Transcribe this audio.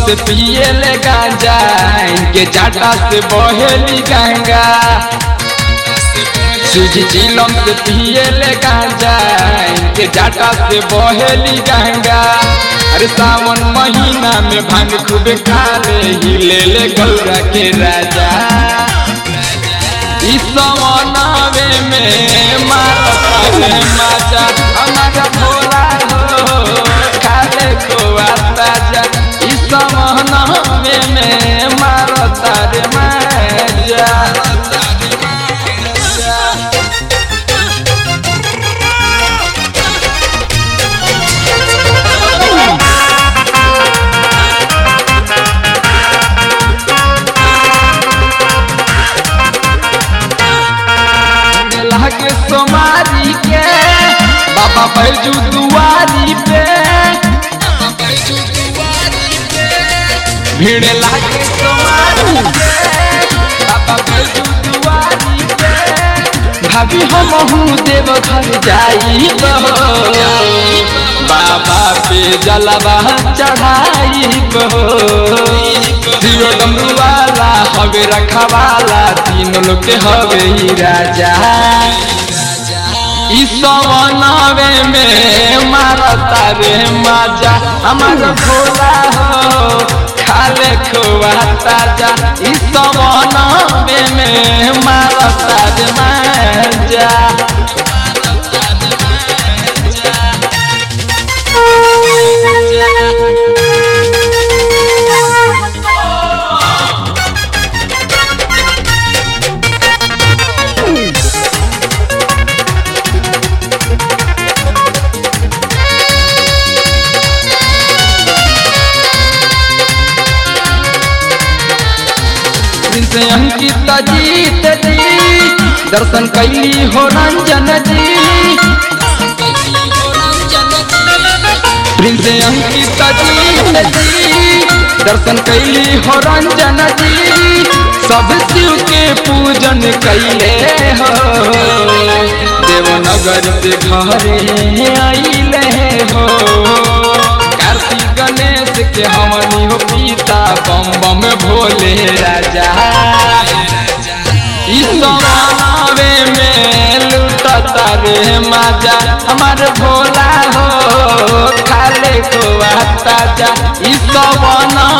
से पिए ले गांजा इनके जाटा से बहेली गंगा सूजी चिलम से पिए ले गांजा इनके जाटा से बहेली गंगा अरे सावन महीना में भांग खूब खा ले ही ले ले गौरा के राजा इस सवनावे में मारता रे माजा हमारा भोला हो खाले खोआ ताजा इस सवनावे में मारता रे माजा लागे सोमारी के बाबा बैजू दुआरी पे भीड़ लागे सोमारी के बाबा बैजू दुआरी पे भाभी हम हूँ देव घर जाई बाबा पे जलवा चढ़ाई दियो डमरू वाला हवे रखवाला तीन लोग के हवे ही राजा इस सवनावे में मारता रे माजा हमार भोला हो खाले खोआ ताजा इस सवनावे में मारता रे माजा से अंकित जीत जी दर्शन कैली हो रंजन जी प्रिंस अंकित जीत जी दर्शन कैली हो रंजन जी सब शिव के पूजन कैले हो देवनगर से घरे आइले हो कार्तिक गणेश के हमनी हो पिता बम बम भोले राजा इस समावे में लुटता रे माजा हमार भोला हो खाले को ताजा इस सवना